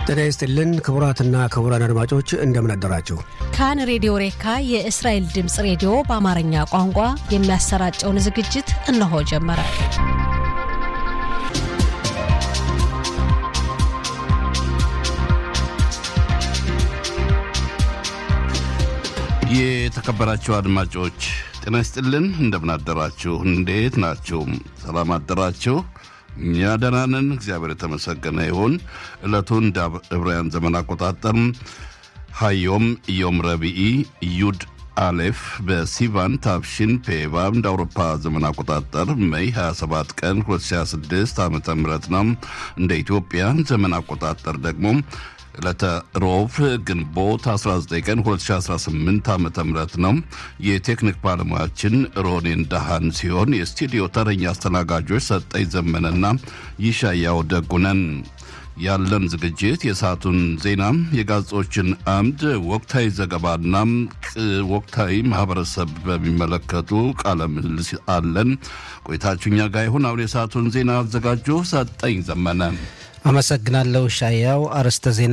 ጤና ይስጥልን ክቡራትና ክቡራን አድማጮች እንደምን አደራችሁ። ካን ሬዲዮ ሬካ የእስራኤል ድምፅ ሬዲዮ በአማርኛ ቋንቋ የሚያሰራጨውን ዝግጅት እነሆ ጀመረ። የተከበራችሁ አድማጮች ጤና ይስጥልን፣ እንደምን አደራችሁ? እንዴት ናችሁ? ሰላም አደራችሁ? እኛ ደህና ነን፣ እግዚአብሔር የተመሰገነ ይሁን። ዕለቱን እንደ ዕብራውያን ዘመን አቆጣጠር ሀዮም ዮም ረቢኢ ዩድ አሌፍ በሲቫን ታብሺን ፔቫ እንደ አውሮፓ ዘመን አቆጣጠር ሜይ 27 ቀን 2026 ዓ ም ነው። እንደ ኢትዮጵያ ዘመን አቆጣጠር ደግሞ ዕለተ ሮብ ግንቦት 19 ቀን 2018 ዓ ም ነው። የቴክኒክ ባለሙያችን ሮኔን ዳሃን ሲሆን የስቱዲዮ ተረኛ አስተናጋጆች ሰጠኝ ዘመነና ይሻያው ደጉነን። ያለን ዝግጅት የሰዓቱን ዜና፣ የጋዜጦችን አምድ፣ ወቅታዊ ዘገባና ወቅታዊ ማህበረሰብ በሚመለከቱ ቃለ ምልልስ አለን። ቆይታችሁ እኛ ጋር ይሁን። አሁን የሰዓቱን ዜና አዘጋጁ ሰጠኝ ዘመነ። አመሰግናለሁ ሻያው። አርዕስተ ዜና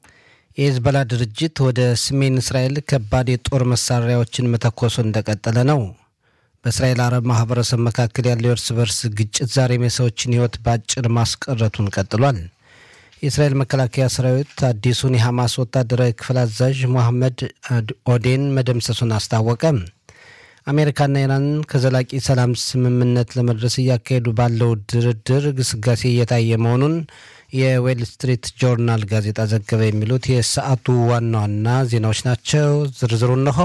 የሂዝቦላ ድርጅት ወደ ሰሜን እስራኤል ከባድ የጦር መሳሪያዎችን መተኮሱ እንደቀጠለ ነው። በእስራኤል አረብ ማህበረሰብ መካከል ያለው የእርስ በርስ ግጭት ዛሬም የሰዎችን ሕይወት በአጭር ማስቀረቱን ቀጥሏል። የእስራኤል መከላከያ ሰራዊት አዲሱን የሐማስ ወታደራዊ ክፍል አዛዥ ሞሐመድ ኦዴን መደምሰሱን አስታወቀ። አሜሪካና ኢራን ከዘላቂ ሰላም ስምምነት ለመድረስ እያካሄዱ ባለው ድርድር ግስጋሴ እየታየ መሆኑን የዌል ስትሪት ጆርናል ጋዜጣ ዘገበ። የሚሉት የሰዓቱ ዋና ዋና ዜናዎች ናቸው። ዝርዝሩ እነሆ።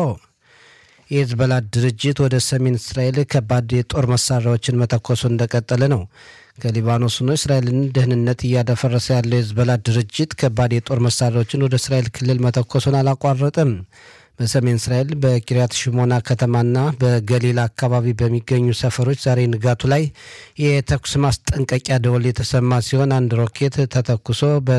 የሂዝቦላ ድርጅት ወደ ሰሜን እስራኤል ከባድ የጦር መሳሪያዎችን መተኮሱ እንደቀጠለ ነው። ከሊባኖስ ሆኖ እስራኤልን ደህንነት እያደፈረሰ ያለው የሂዝቦላ ድርጅት ከባድ የጦር መሳሪያዎችን ወደ እስራኤል ክልል መተኮሱን አላቋረጥም። በሰሜን እስራኤል በኪርያት ሽሞና ከተማና በገሊላ አካባቢ በሚገኙ ሰፈሮች ዛሬ ንጋቱ ላይ የተኩስ ማስጠንቀቂያ ደወል የተሰማ ሲሆን አንድ ሮኬት ተተኩሶ